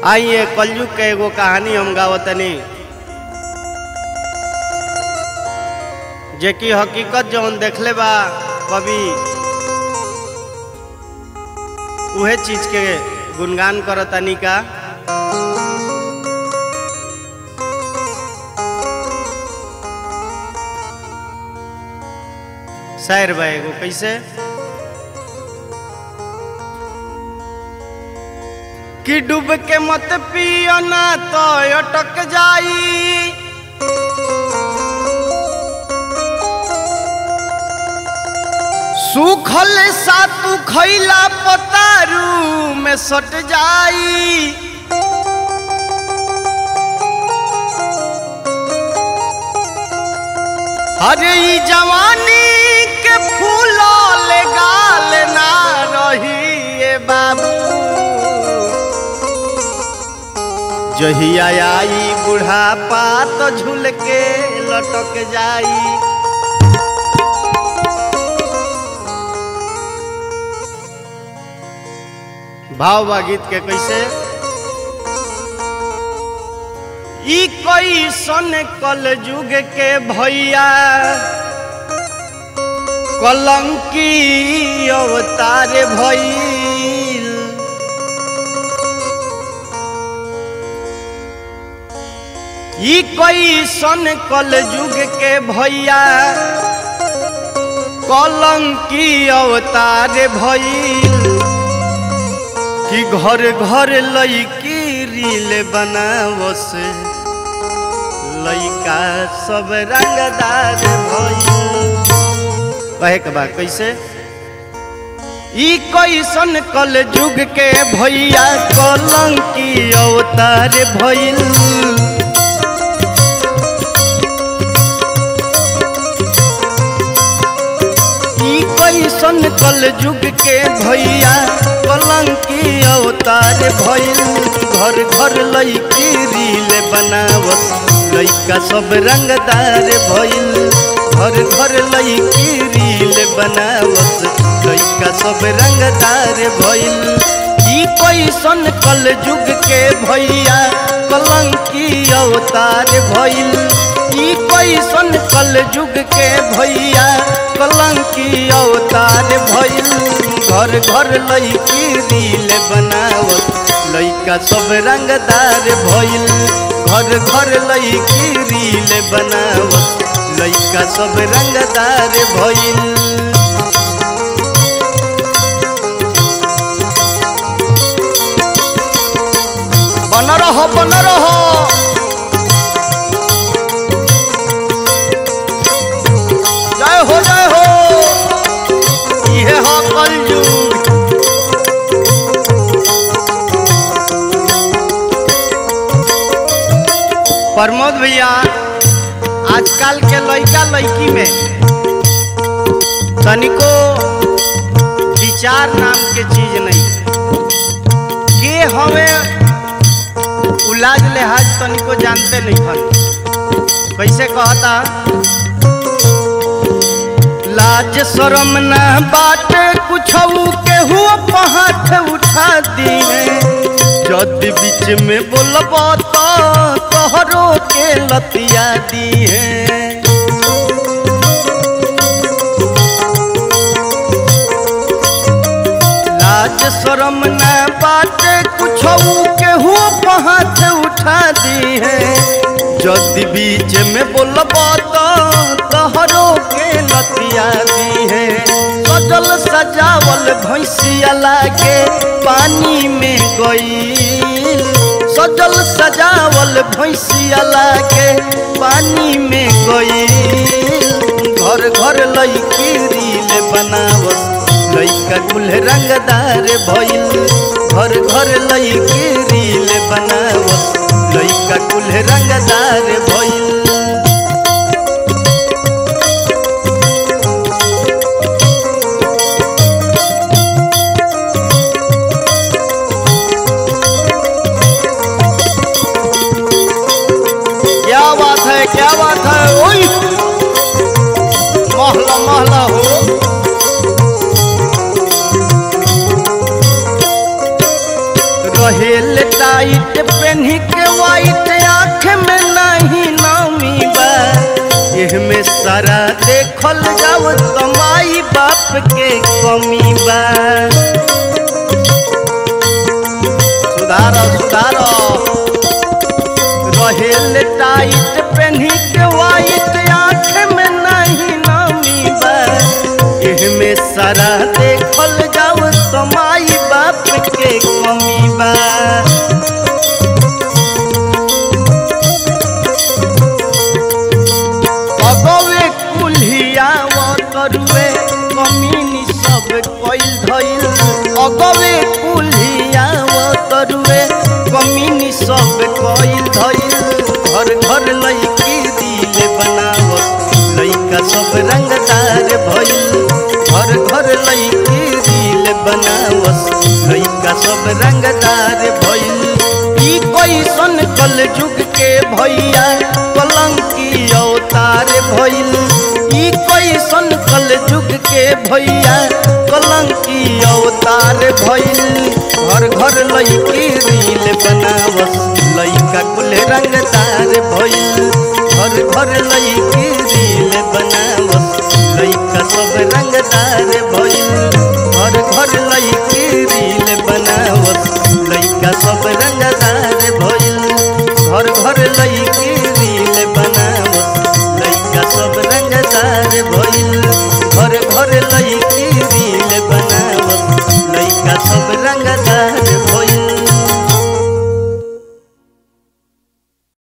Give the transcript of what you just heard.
आइए कलयुग के एगो कहानी हम गावतनी जे कि हकीकत जौन देखले बा कवि उहे चीज के गुणगान करतनी का शायर बा एगो कैसे कि डूब के मत पियो ना तो अटक जाई सूखल सातू खैला पतारू में सट जाई अरे ई जवानी के फूल ले गाल ना रही ए बाबू जहिया आई बुढ़ापा तो झूल के लटक जाई भाव बा गीत के कैसे ई कोई सन कल युग के भैया कलंकी अवतार भइल ई कोई सन कल युग के भैया कलंकी अवतार भइल कि घर घर लईकी रील बनावस लइका सब रंगदार भइल कहे के बा कैसे ई कैसन कल युग के भैया कलंकी अवतार भइल ई कैसन कल युग के भैया कलंकी अवतार भइल घर घर लईकी रील बनावस लइका सब रंगदार भइल घर घर लईकी रील बनावस लइका सब रंगदार भइल ई कैसन कल युग के भैया कलंकी अवतार भइल ई कैसन कल युग के भैया कलंकी अवतार भइल घर घर लईकी रील बनावत लइका सब रंगदार भइल घर घर लईकी रील बनावत लइका सब रंगदार भइल बन रहो बन रहो जय हो जय हो इहे हो कलयुग प्रमोद भैया आजकल के लड़का लड़की में तनिको विचार नाम के चीज नहीं के हमें उलाज लिहाज तनिको जानते नहीं हन कैसे कहता लाज शरम न बात कुछ केहू पहाठ उठा दी जदि बीच में बोलब तो तोहरो के लतिया दी है लाज शरम न बात कुछ केहू पहाठ उठा दी है जदि बीच में बोलब तो तोहरो के लतिया दी है सजल सजावल भैंसिया लागे पानी में गई सजल सजावल भैंसिया लागे पानी में गई घर घर लईकी रील बनावस लइका कुल रंगदार भइल घर घर लईकी रील बनावस लइका कुल रंगदार भइल क्या बात है क्या बात है ओई महला महला हो रहेल टाइट कमी बा सुधार सुधार रहेल टाइट पेन्ही के वाइट आँख में नहीं नमी बा एहमे सारा देखल जाओ तो माई बाप के कमी बा अगवे कुल्हिया तरुए कमीनी सब कइल धइल अगवे कुल्हिया तरुए कमीनी सब कइल धइल घर घर लईकी दिल बनावत लइका सब रंगदार भइल घर घर लईकी दिल बनावत लइका सब रंगदार भइल ई कैसन कल जुग के भैया कलंकी अवतार भइल ई कैसन कल जुग के भैया कलंकी अवतार भइल घर घर लईकी रील बनावस लइका कुल रंगदार भइल घर घर लईकी रील बनावस लइका सब रंगदार भइल